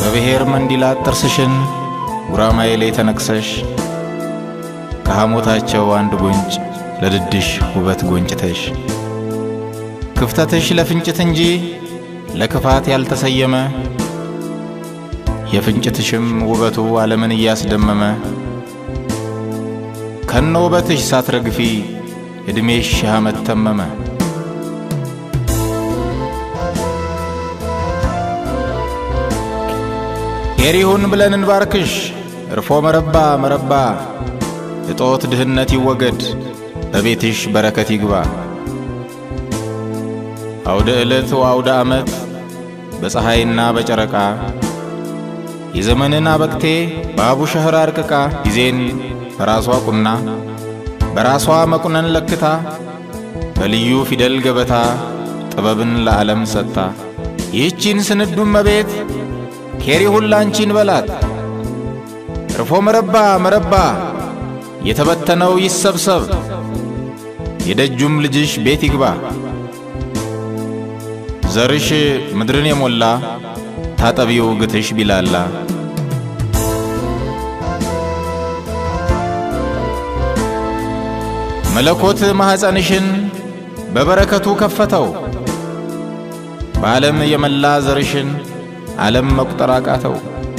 ከብሔር መንዲላት ጥርስሽን ጉራማይሌ ተነቅሰሽ ከሐሞታቸው አንድ ጉንጭ ለድድሽ ውበት ጎንጭተሽ ክፍተትሽ ለፍንጭት እንጂ ለክፋት ያልተሰየመ የፍንጭትሽም ውበቱ ዓለምን እያስደመመ ከነ ውበትሽ ሳትረግፊ ዕድሜሽ ሺህ ዓመት ተመመ። ኬሪሁን ብለን እንባርክሽ እርፎ መረባ መረባ እጦት ድህነት ይወገድ በቤትሽ በረከት ይግባ። አውደ ዕለት ወአውደ ዓመት በፀሐይና በጨረቃ የዘመንን አበቅቴ በአቡ ሸህር አርቅቃ ጊዜን በራሷ ቁና በራሷ መቁነን ለክታ በልዩ ፊደል ገበታ ጥበብን ለዓለም ሰጥታ ይህቺን ስንዱም መቤት ኬሪሁን ላንቺን በላት እርፎ መረባ መረባ የተበተነው ይሰብሰብ የደጁም ልጅሽ ቤት ይግባ ዘርሽ ምድርን የሞላ ታጠቢው ግትሽ ቢላላ መለኮት ማኅፀንሽን በበረከቱ ከፈተው በዓለም የመላ ዘርሽን ዓለም መቁጠር አቃተው።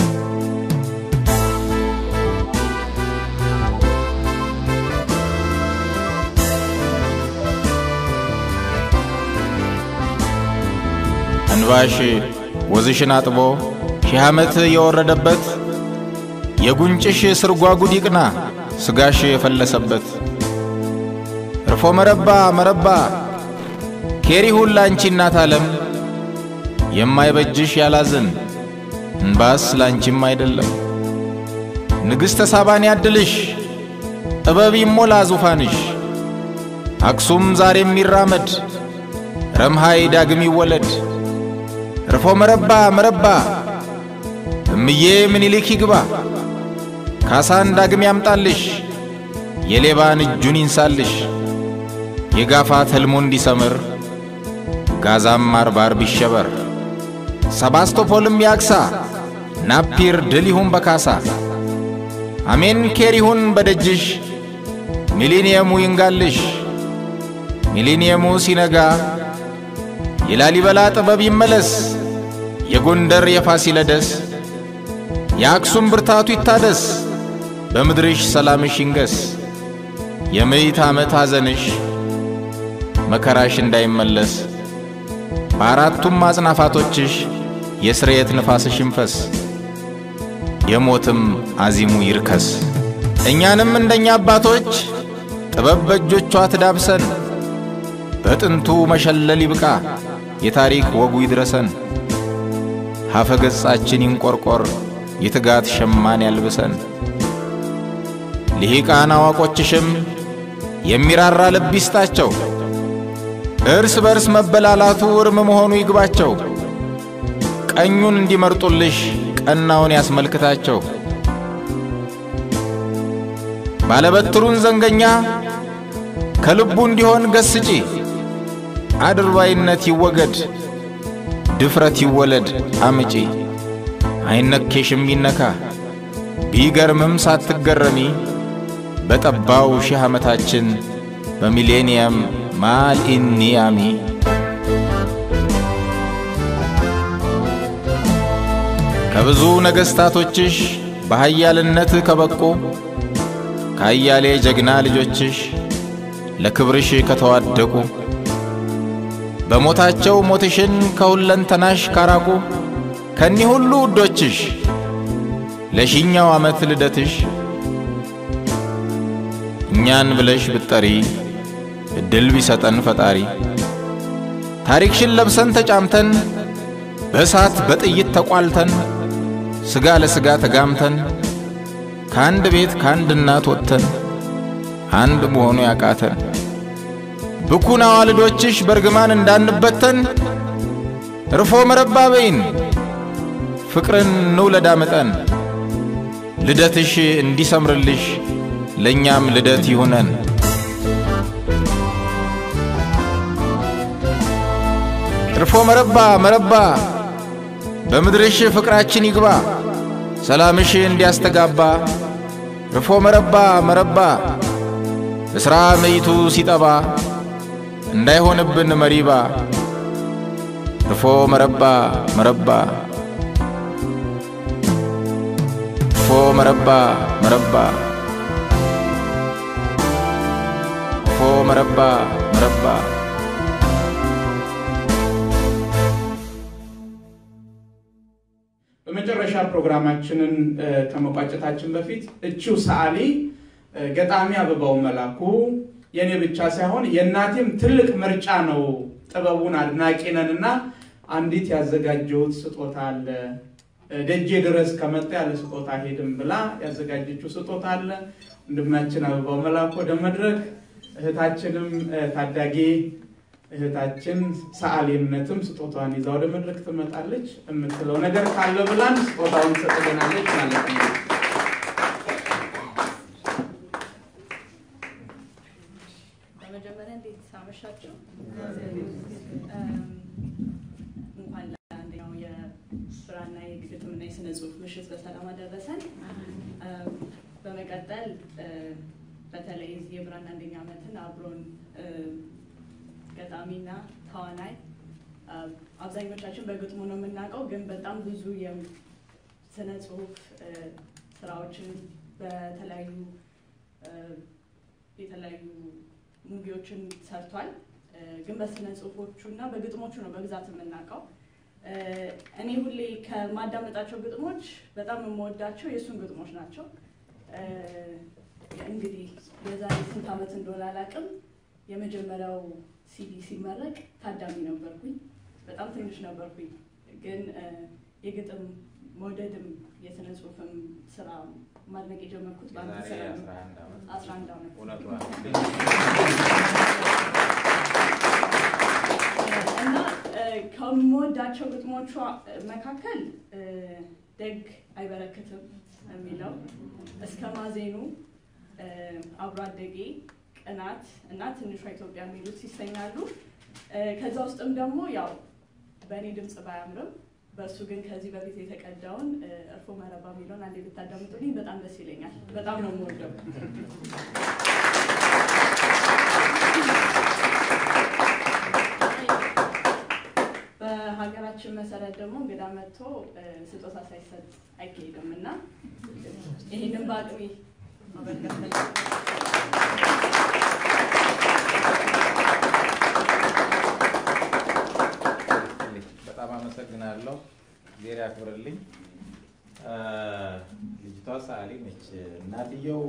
እንባሽ ወዝሽን አጥቦ ሺህ ዓመት የወረደበት የጉንጭሽ ስርጓጉድ ይቅና ሥጋሽ የፈለሰበት እርፎ መረባ መረባ ኬሪሁን ላንቺ እናት ዓለም የማይበጅሽ ያላዝን እንባስ ላንቺም አይደለም። ንግሥተ ሳባን ያድልሽ ጥበብ ይሞላ ዙፋንሽ አክሱም ዛሬም ይራመድ ረምሃይ ዳግም ይወለድ እርፎ መረባ መረባ እምዬ ምኒልክ ይግባ ካሳን ዳግም ያምጣልሽ የሌባን እጁን ይንሳልሽ የጋፋት ሕልሙ እንዲሰምር ጋዛም አርባር ቢሸበር ሰባስቶፖልም ያግሳ ናፒር ድል ይሁን በካሳ አሜን ኬር ይሁን በደጅሽ ሚሊኒየሙ ይንጋልሽ ሚሊኒየሙ ሲነጋ የላሊበላ ጥበብ ይመለስ የጎንደር የፋሲለደስ የአክሱም ብርታቱ ይታደስ በምድርሽ ሰላምሽ ይንገስ የምዕት ዓመት ሐዘንሽ መከራሽ እንዳይመለስ በአራቱም አጽናፋቶችሽ የስርየት ንፋስሽ ይንፈስ የሞትም አዚሙ ይርከስ። እኛንም እንደኛ አባቶች ጥበብ በእጆቿ ትዳብሰን በጥንቱ መሸለል ይብቃ የታሪክ ወጉ ይድረሰን። ሀፈ ገጻችን ይንቆርቆር የትጋት ሸማን ያልብሰን። ልሂቃን አዋቆችሽም የሚራራ ልብ ይስጣቸው። እርስ በርስ መበላላቱ እርም መሆኑ ይግባቸው። ቀኙን እንዲመርጡልሽ ቀናውን ያስመልክታቸው። ባለበትሩን ዘንገኛ ከልቡ እንዲሆን ገስጪ። አድርባይነት ይወገድ ድፍረት ይወለድ አምጪ። አይነኬሽም ይነካ ቢገርምም ሳትገረሚ በጠባው ሺህ ዓመታችን በሚሌኒየም ማልኢኒያሚ ከብዙ ነገሥታቶችሽ በኃያልነት ከበቁ ከአያሌ ጀግና ልጆችሽ ለክብርሽ ከተዋደቁ በሞታቸው ሞትሽን ከሁለንተናሽ ካራቁ ከኒህ ሁሉ ውዶችሽ ለሺኛው ዓመት ልደትሽ እኛን ብለሽ ብትጠሪ እድል ቢሰጠን ፈጣሪ ታሪክሽን ለብሰን ተጫምተን በእሳት በጥይት ተቋልተን ሥጋ ለሥጋ ተጋምተን ከአንድ ቤት ከአንድ እናት ወጥተን አንድ መሆኑ ያቃተን ብኩን አዋልዶችሽ በርግማን እንዳንበተን እርፎ መረባ በይን ፍቅርን እንውለድ አምጠን ልደትሽ እንዲሰምርልሽ ለእኛም ልደት ይሁነን። እርፎ መረባ መረባ በምድርሽ ፍቅራችን ይግባ ሰላምሽ እንዲያስተጋባ ርፎ መረባ መረባ እስራ መይቱ ሲጠባ እንዳይሆንብን መሪባ ርፎ መረባ መረባ ርፎ መረባ መረባ ርፎ መረባ መረባ በመጨረሻ ፕሮግራማችንን ከመቋጨታችን በፊት እቺው ሰዓሊ ገጣሚ አበባው መላኩ የእኔ ብቻ ሳይሆን የእናቴም ትልቅ ምርጫ ነው። ጥበቡን አድናቂ ነን እና አንዲት ያዘጋጀሁት ስጦታ አለ ደጄ ድረስ ከመጣ ያለ ስጦታ ሄድም ብላ ያዘጋጀችው ስጦታ አለ። ወንድማችን አበባው መላኩ ወደ መድረክ፣ እህታችንም ታዳጊ እህታችን ሰዓሊነትም ስጦታዋን ይዛ ወደ መድረክ ትመጣለች። የምትለው ነገር ካለ ብላን ስጦታውን ትሰጥልናለች ማለት ነው። በመጀመሪያ እንዴት አመሻችሁ? እንኳን ለአንደኛው የብራና የግጥምና የስነ ጽሁፍ ምሽት በሰላም አደረሰን። በመቀጠል በተለይ የዚህ የብራና አንደኛ ዓመትን አብሮን ገጣሚና ተዋናይ አብዛኞቻችን በግጥሙ ነው የምናውቀው፣ ግን በጣም ብዙ የስነ ጽሁፍ ስራዎችን በተለያዩ የተለያዩ ሙቪዎችን ሰርቷል። ግን በስነ ጽሁፎቹ እና በግጥሞቹ ነው በብዛት የምናውቀው። እኔ ሁሌ ከማዳመጣቸው ግጥሞች በጣም የምወዳቸው የእሱን ግጥሞች ናቸው። እንግዲህ የዛሬ ስንት ዓመት እንደሆነ አላውቅም። የመጀመሪያው ሲዲ ሲመረቅ ታዳሚ ነበርኩኝ። በጣም ትንሽ ነበርኩኝ፣ ግን የግጥም መውደድም የስነ ጽሁፍም ስራ ማድነቅ የጀመርኩት በአንድ ስራ ነው። አስራ አንድ ዓመት እና ከምወዳቸው ግጥሞቿ መካከል ደግ አይበረክትም የሚለው እስከ ማዜኑ፣ አብሮ አደጌ፣ ቅናት እና ትንሿ ኢትዮጵያ የሚሉት ይሰኛሉ። ከዛ ውስጥም ደግሞ ያው በእኔ ድምፅ ባያምርም በእሱ ግን ከዚህ በፊት የተቀዳውን እርፎ መረባ የሚለውን አንዴ ብታዳምጡልኝ በጣም ደስ ይለኛል። በጣም ነው የምወደው። በሀገራችን መሰረት ደግሞ እንግዳ መጥቶ ስጦታ ሳይሰጥ አይካሄድም እና ይህንን በአቅሜ ማበርከት በጣም አመሰግናለሁ። ጊዜ ያክብርልኝ። ልጅቷ ሰዓሊ ነች። እናትየው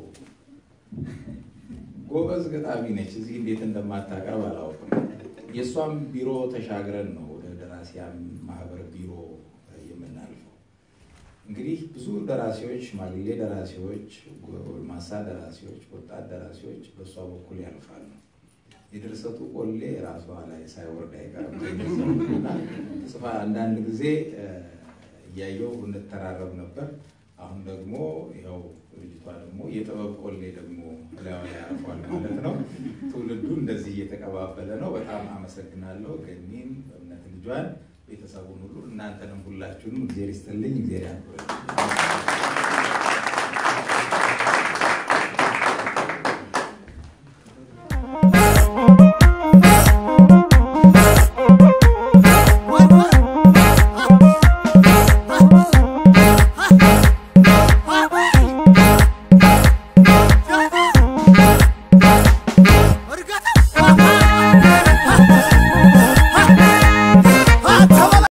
ጎበዝ ገጣሚ ነች። እዚህ እንዴት እንደማታቀርብ አላውቅም። የእሷም ቢሮ ተሻግረን ነው ወደ ደራሲያን ማህበር ቢሮ የምናልፈው። እንግዲህ ብዙ ደራሲዎች፣ ሽማግሌ ደራሲዎች፣ ጎልማሳ ደራሲዎች፣ ወጣት ደራሲዎች በእሷ በኩል ያልፋሉ። የድርሰቱ ቆሌ ራሷ ላይ ሳይወርድ አይቀርም። ጽፋ አንዳንድ ጊዜ እያየው እንተራረብ ነበር። አሁን ደግሞ ያው ልጅቷ ደግሞ የጥበብ ቆሌ ደግሞ ላዩ ላይ አርፏል ማለት ነው። ትውልዱ እንደዚህ እየተቀባበለ ነው። በጣም አመሰግናለሁ። ገኒን እምነት ልጇን፣ ቤተሰቡን ሁሉ እናንተንም ሁላችሁንም እግዜር ይስጥልኝ፣ እግዜር ያክብርልኝ።